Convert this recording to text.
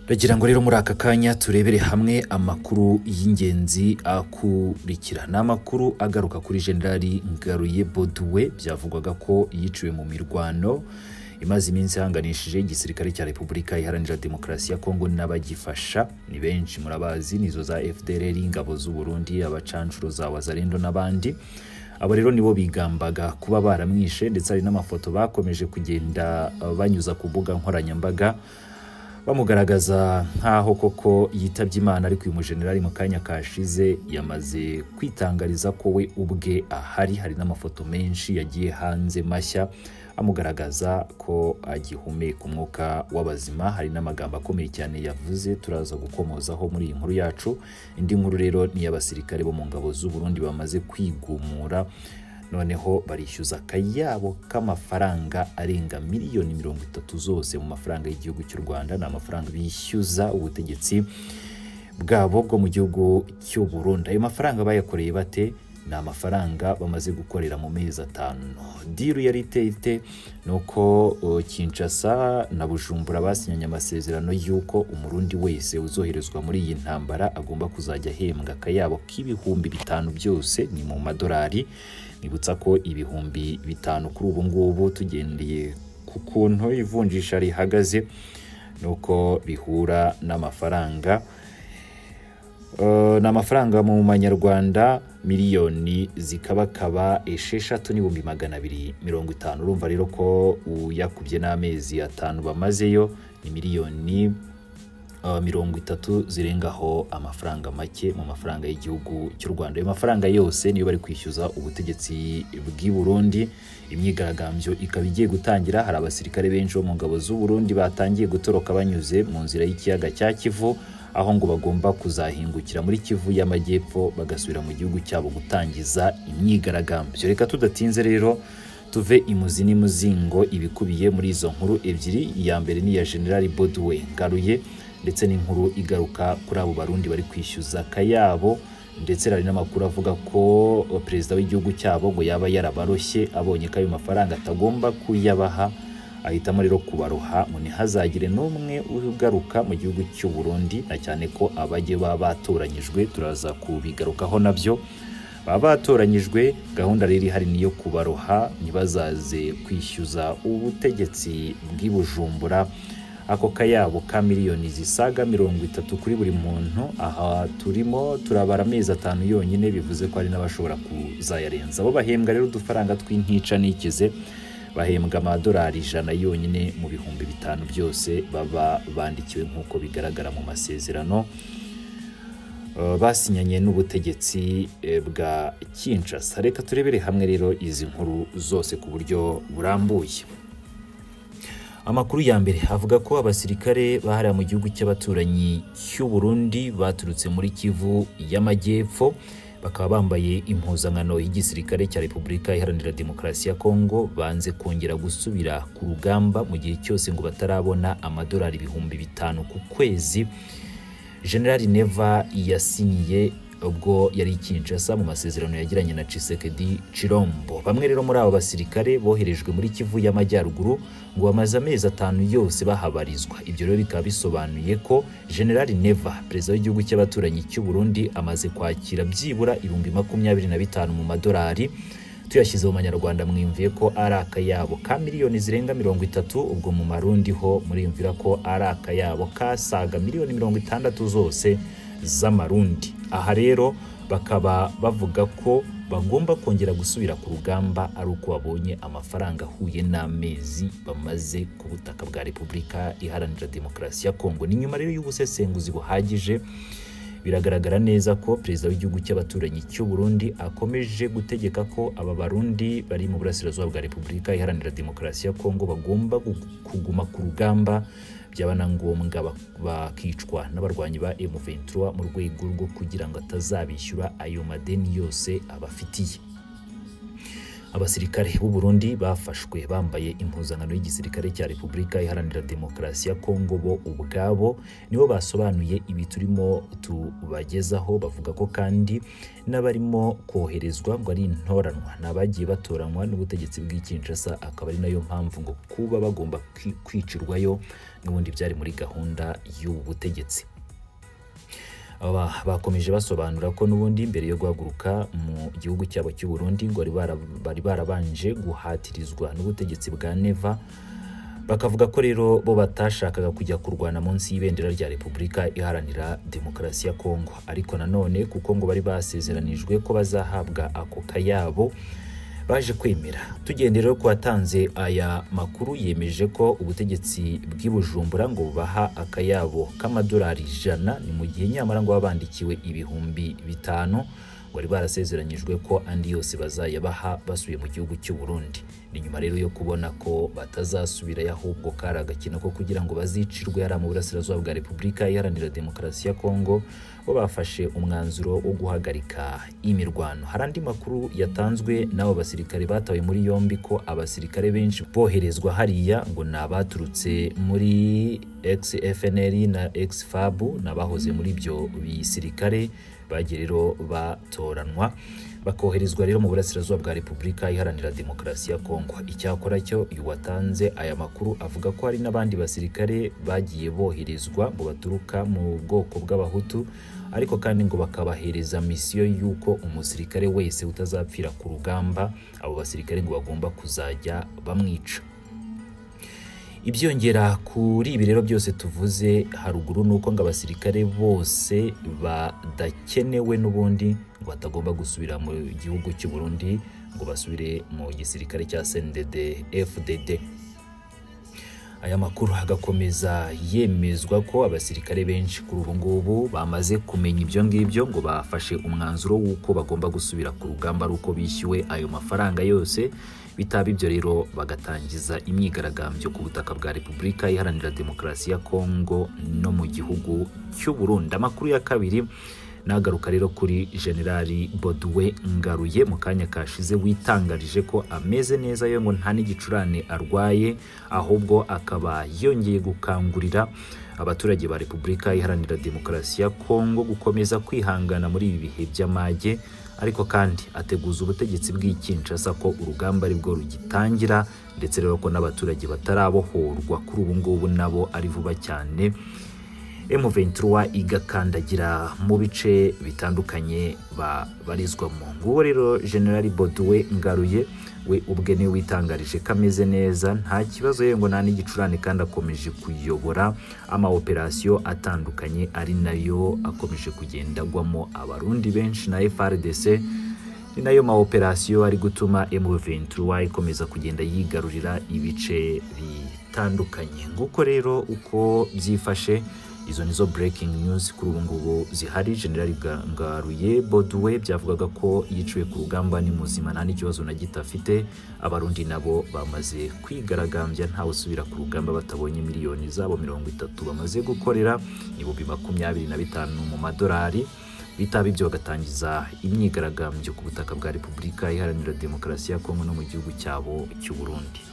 Bagira ngo rero muri aka kanya turebere hamwe amakuru y'ingenzi akurikira ni amakuru agaruka kuri generali Ngaruye Boduwe byavugwaga ko yiciwe mu mirwano imaze iminsi ihanganishije igisirikare cya Repubulika Iharanira Demokarasi ya Kongo n'abagifasha ni benshi murabazi nizo za FDLR ingabo z'u Burundi abacancuro za Wazalendo n'abandi abo rero nibo bigambaga kuba baramwishe ndetse hari n'amafoto bakomeje kugenda banyuza ku mbuga nkoranyambaga bamugaragaza nk'aho koko yitabye imana ariko uyu mujenerali mu kanya kashize yamaze kwitangariza ko we ubwe ahari hari n'amafoto menshi yagiye hanze mashya amugaragaza ko agihumeka umwuka w'abazima hari n'amagambo akomeye cyane yavuze turaza gukomozaho muri iyi nkuru yacu indi nkuru rero ni iy'abasirikare bo mu ngabo z'u Burundi bamaze kwigumura noneho barishyuza akayabo k'amafaranga arenga miliyoni mirongo itatu zose mu mafaranga y'igihugu cy'u Rwanda ni amafaranga bishyuza ubutegetsi bwabo bwo mu gihugu cy'u Burundi ayo mafaranga bayakoreye bate ni amafaranga bamaze gukorera mu mezi atanu diru yari iteye ite ni uko Kinshasa na Bujumbura basinyanye amasezerano y'uko umurundi wese uzoherezwa muri iyi ntambara agomba kuzajya ahembwa akayabo k'ibihumbi bitanu byose ni mu madolari nibutsa ko ibihumbi bitanu kuri ubu ngubu tugendeye ku kuntu ivunjisha rihagaze ni uko bihura n'amafaranga ni amafaranga mu manyarwanda miliyoni zikabakaba esheshatu n'ibihumbi magana abiri mirongo itanu urumva rero ko uyakubye n'amezi atanu bamazeyo ni miliyoni mirongo itatu zirengaho amafaranga make mu mafaranga y'igihugu cy'u Rwanda ayo mafaranga yose niyo bari kwishyuza ubutegetsi bw'i Burundi imyigaragambyo ikaba igiye gutangira hari abasirikare benshi bo mu ngabo z'u Burundi batangiye gutoroka banyuze mu nzira y'ikiyaga cya Kivu aho ngo bagomba kuzahingukira muri Kivu y'amajyepfo bagasubira mu gihugu cyabo gutangiza imyigaragambyo reka tudatinze rero tuve imuzi n'imuzingo ibikubiye muri izo nkuru ebyiri iya mbere ni iya General Boduwe Ngaruye ndetse n'inkuru igaruka kuri abo barundi bari kwishyuza akayabo ndetse hari n'amakuru avuga ko perezida w'igihugu cyabo ngo yaba yarabaroshye abonye ko ayo mafaranga atagomba kuyabaha ahitamo rero kubaroha ngo ntihazagire n'umwe ugaruka mu gihugu cy'u Burundi na cyane ko abajye baba batoranyijwe turaza kubigarukaho nabyo baba batoranyijwe gahunda rero ihari niyo kubaroha ntibazaze kwishyuza ubutegetsi bw'i Bujumbura ako kayabo ka miliyoni zisaga mirongo itatu kuri buri muntu aha turimo turabara amezi atanu yonyine bivuze ko hari n'abashobora kuzayarenza abo bahembwa rero udufaranga tw'intica n'ikize bahembwa amadolari ijana yonyine mu bihumbi bitanu byose baba bandikiwe nk'uko bigaragara mu masezerano basinyanye n'ubutegetsi bwa Kinshasa reka turebere hamwe rero izi nkuru zose ku buryo burambuye amakuru ya mbere avuga ko abasirikare bahariye mu gihugu cy'abaturanyi cy'u Burundi baturutse muri Kivu y'amajyepfo bakaba bambaye impuzankano y'igisirikare cya Repubulika Iharanira Demokarasi ya Kongo banze kongera gusubira ku rugamba mu gihe cyose ngo batarabona amadolari ibihumbi bitanu ku kwezi General Neva yasinyiye ubwo yari Kinshasa mu masezerano yagiranye na Tshisekedi Chirombo. Bamwe rero muri abo basirikare boherejwe muri Kivu y'Amajyaruguru ngo bamaze amezi atanu yose bahabarizwa. Ibyo rero bikaba bisobanuye ko General Neva, perezida w'igihugu cy'abaturanyi cy'u Burundi, amaze kwakira byibura ibihumbi makumyabiri na bitanu mu madolari tuyashyize mu manyarwanda mwiyumviye ko ari akayabo ka miliyoni zirenga mirongo itatu ubwo mu marundi ho muriyumvira ko ari akayabo kasaga miliyoni mirongo itandatu zose z'amarundi aha rero bakaba bavuga ko bagomba kongera gusubira ku rugamba ari uko babonye amafaranga ahuye n'amezi bamaze ku butaka bwa repubulika iharanira demokarasi ya kongo ni nyuma rero y'ubusesenguzi buhagije biragaragara neza ko perezida w'igihugu cy'abaturanyi cy'u Burundi akomeje gutegeka ko aba barundi bari mu burasirazuba bwa repubulika iharanira demokarasi ya kongo bagomba kuguma ku rugamba byaba na ngombwa bakicwa n'abarwanyi ba M23 mu rwego rwo kugira ngo atazabishyura ayo madeni yose abafitiye abasirikare b'u Burundi bafashwe bambaye impuzankano y'igisirikare cya Repubulika Iharanira Demokarasi ya Kongo bo ubwabo nibo basobanuye ibi turimo tubagezaho bavuga ko kandi n'abarimo koherezwa ngo ari intoranwa ni abagiye batoranywa n'ubutegetsi bw'i Kinshasa akaba ari nayo mpamvu ngo kuba bagomba kwi- kwicirwayo n'ubundi byari muri gahunda y'ubu butegetsi aba bakomeje basobanura ko n'ubundi mbere yo guhaguruka mu gihugu cyabo cy'u Burundi ngo bari bara- bari barabanje guhatirizwa n'ubutegetsi bwa Neva bakavuga ko rero bo batashakaga kujya kurwana munsi y'ibendera rya Repubulika iharanira demokarasi ya Kongo ariko nanone kuko ngo bari basezeranijwe ko bazahabwa ako kayabo baje kwemera tugendeye rero ku watanze aya makuru yemeje ko ubutegetsi bw'i Bujumbura ngo bubaha akayabo k'amadolari ijana ni mu gihe nyamara ngo baba bandikiwe ibihumbi bitanu ngo bari barasezeranyijwe ko andi yose bazayabaha basubiye mu gihugu cy'u Burundi ni nyuma rero yo kubona ko batazasubirayo ahubwo kari agakino ko kugira ngo bazicirwe hariya mu burasirazuba bwa Repubulika Iharanira Demokarasi ya Kongo bo bafashe umwanzuro wo guhagarika imirwano hari andi makuru yatanzwe n'abo basirikare batawe muri yombi ko abasirikare benshi boherezwa hariya ngo ni abaturutse muri ex-FNL na ex-FAB ni abahoze muri ibyo bisirikare bagiye rero batoranwa bakoherezwa rero mu burasirazuba bwa Repubulika Iharanira Demokarasi ya Kongo icyakora cyo uyu watanze aya makuru avuga ko hari n'abandi basirikare bagiye boherezwa ngo baturuka mu bwoko bw'abahutu ariko kandi ngo bakabahereza misiyo y'uko umusirikare wese utazapfira ku rugamba abo basirikare ngo bagomba kuzajya bamwica ibyongera kuri ibi rero byose tuvuze haruguru ni uko ngo abasirikare bose badakenewe n'ubundi ngo batagomba gusubira mu gihugu cy'u Burundi ngo basubire mu gisirikare cya CNDD FDD aya makuru agakomeza yemezwa ko abasirikare benshi kuri ubu ngubu bamaze kumenya ibyo ngibyo ngo bafashe umwanzuro w'uko bagomba gusubira ku rugamba ari uko bishyuwe ayo mafaranga yose bitaba ibyo rero bagatangiza imyigaragambyo ku butaka bwa Repubulika Iharanira Demokarasi ya Kongo no mu gihugu cy'u Burundi amakuru ya kabiri nagaruka rero kuri generali boduwe ngaruye mu kanya kashize witangarije ko ameze neza yo ngo nta n'igicurane arwaye ahubwo akaba yongeye gukangurira abaturage ba repubulika iharanira demokarasi ya kongo gukomeza kwihangana muri ibi bihe by'amage ariko kandi ateguza ubutegetsi bw'i Kinshasa ko urugamba ari bwo rugitangira ndetse rero ko n'abaturage batarabohorwa kuri ubu ngubu nabo ari vuba cyane M23 igakandagira mu bice bitandukanye babarizwamo nguwo rero General Boduwe Ngaruye we ubwe niwe witangarije ko ameze neza nta kibazo ye ngo nta n'igicurane kandi akomeje kuyobora ama operasiyo atandukanye ari nayo akomeje kugenda agwamo abarundi benshi na FRDC ni nayo ma operasiyo ari gutuma M23 ikomeza kugenda yigarurira ibice bitandukanye nguko rero uko byifashe izo nizo breaking news kuri ubu ngubu zihari general Ga- ngaruye boduwe byavugaga ko yiciwe ku rugamba ni muzima nta n'ikibazo na gito afite abarundi nabo bamaze kwigaragambya ntawe usubira ku rugamba batabonye miliyoni zabo mirongo itatu bamaze gukorera ibihumbi makumyabiri na bitanu mu madolari bitaba ibyo bagatangiza imyigaragambyo ku butaka bwa Repubulika Iharanira Demokarasi ya Kongo no mu gihugu cyabo cy'u Burundi